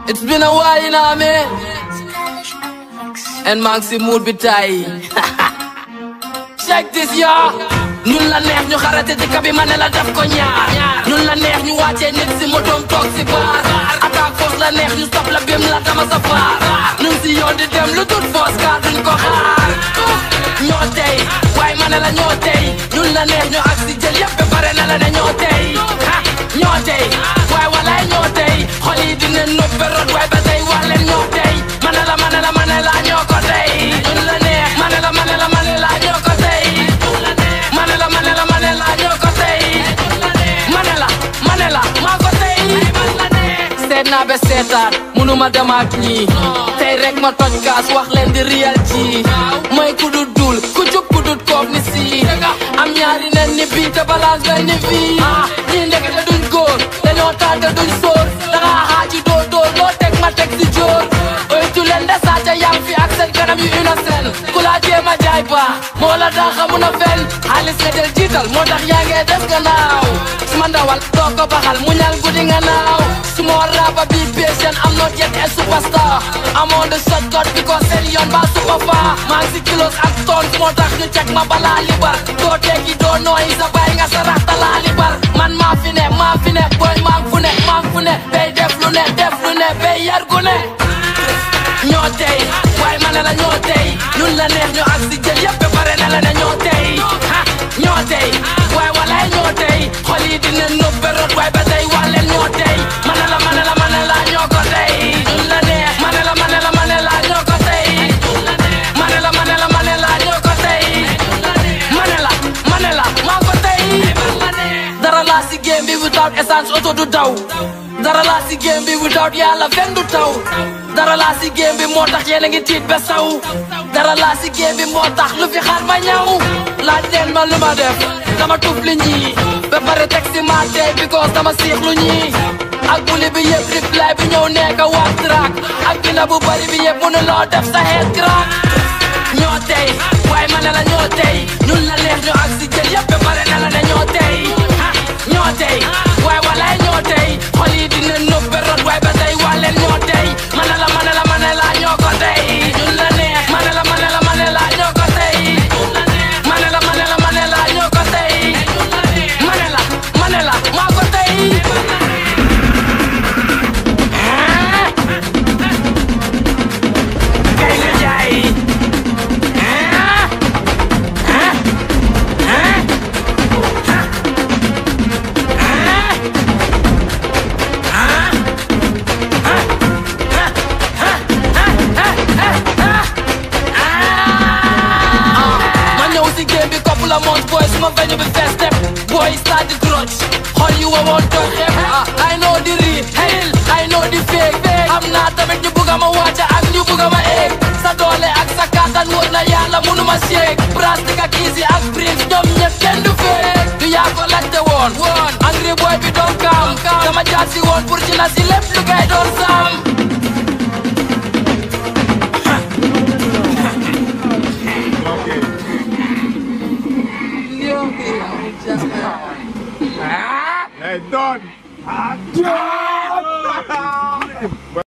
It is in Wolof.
It's been a while, you know what I mean? And maa ngi si mood bi tay check this y'all ñun la neex ñu xarate dëkk bi ma ne la def ko ñaar ñun la neex ñu wàccee nit si motoom toog si baar attaque force la neex ñu stop la bim la dama sa faar ñun si yoon di dem lu tut force car duñ ko xaar ñoo tey waaye ma ne la ñoo tey ñun la neex ñu ak si jël yëpp ba pare na la ne ñoo tey ha ñoo tey waaye walaay ñoo tey xol yi dinañ noppe rot waaye ba tey wax leen ñoo tey ma ne la ma ne la ma ne la ñoo ko tey ñun la neex ma ne la ma ne la ma ne la ñoo ko tey ma ne la ma ne la ma ne la ñoo ko tey ma ne la ma ne la maa ko tey seet naa ba seetaan munuma dem ak ñii tey rek ma toj kaas wax leen di riyal ci mooy ku dul dul ku jub ku dul koof ni si am ñaari nen ni bii te balance benn ni fii ñii ndekete duñ góor dañoo taal te duñ sóor danga xaaji doo dóor loo teg ma teg si jóor oytu leen de saaca yang fi ak seen kanam yu innocent ku laa jéem a jaay ba moo la daa xamun a fen xaalis nga jël jiital moo tax yaa ngee des gannaaw su ma ndawal doo ko baxal mu ñal guddi nga naaw su ma rapa bi patient am not yet a superstar I'm on the shortcut because seen yoon ba super far maa ngi si kilos ak tons moo tax ñu cek ma balaa libar doo tekki doo nooyi sa bay nga sa raxta laa libar man maa fi ne maa fi ne boy maa ngi fu ne maa ngi fu ne bay def lu ne def lu ne bay yar gu ne ñoo tey waaye ma ne la ñoo tey ñun la neex ñu ak si jël yëpp ba pare ne la ne ñoo tey ha ñoo tey waaye walaay ñoo tey xol yi dina noppe rot waaye ba tey wax leen ñoo tey ma ne la ma ne la ma ne la ñoo ko tey ñun la neex ma ne la ma ne la ma ne la ñoo ko tey ma ne la ma ne la ma ne la ñoo ko tey ma ne la ma ne la maa ko tey dara laa si game bi without essence auto du daw dara laa si game bi without yàlla fen du taw dara laa si game bi moo tax yéen a ngi tiit ba saw dara laa si game bi moo tax lu fi xaar ma ñaw laaj leen ma lu ma def dama tuf li ñii ba pare teg si ma tey because dama siix lu ñii ak buli bi yëpp reply bi ñëw nekk wax track ak bina bu bari bi yëpp mënu loo def sa head crack ñoo tey waaye ma ne la ñoo tey ñun la neex ñu ak si jël yëpp ba pare ne la ne ñoo tey ha ñoo tey waaye walaay ñoo tey xol yi dina noppe rot waaye ba tey wax leen ñoo tey ma ne la ma ne la ma ne la ñoo ko tey ñun la neex ma ne la ma ne la ma ne la ñoo ko tey ma ne la ma ne la ma ne la ñoo ko tey ma ne la ma ne la maa ko tey kay nga jaay ma ñëw si game bi kopp la monte boy suma veñu bi fees step boy start di grudge xool yi wa woon tooy xeeb ah I know di rii hell I know di fake am naa tamit ñu bugga ma wàcca ak ñu bugga ma eeg sa doole ak sa kàttan wóor na yàlla munu ma shake plastique ak easy ak prince ñoom ñëpp kenn du feek du yaa ko laajte woon woon angry boy bi doon kaam sama jaar si woon pour ci la si lépp lu gay doon saam